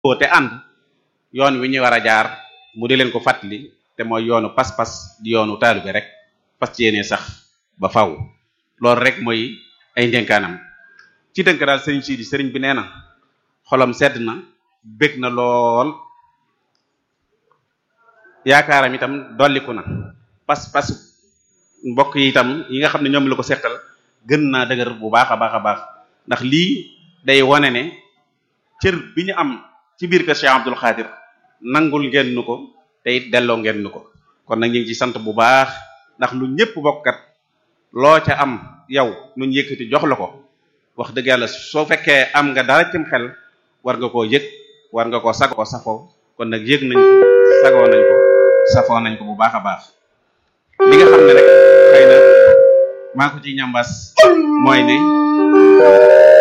boo te ànd yoon wi ñu war a jaar mu di leen ko fàttali te mooy yoonu pas-pas di yoonu taalu bi rek fas ci yéene sax ba faw loolu rek mooy ay ndénkaanam ci dënk daal sëriñ Sidi sëriñ bi nee na xolam sedd na bég na lool yaakaaram itam dolliku na pas-pas mbokk yi itam yi nga xam ne ñoom la ko seqal gën naa dëgër bu baax a baax a baax ndax lii day wane ne cër bi ñu am ci biir kër Cheikh Abdul Xaadir nangul ngeen nu ko te it delloo ngeen nu ko kon nag ñu ngi ci sant bu baax ndax lu ñëpp bokkat loo ca am yow nu ñu yëkkati jox la ko wax dëgg yàlla soo fekkee am nga dara cim xel war nga koo yëg war nga koo sagoo safoo kon nag yëg nañ ko sagoo nañ ko safoo nañ ko bu baax a baax li nga xam ne rek xëy na maa ko ci ñambas mooy ne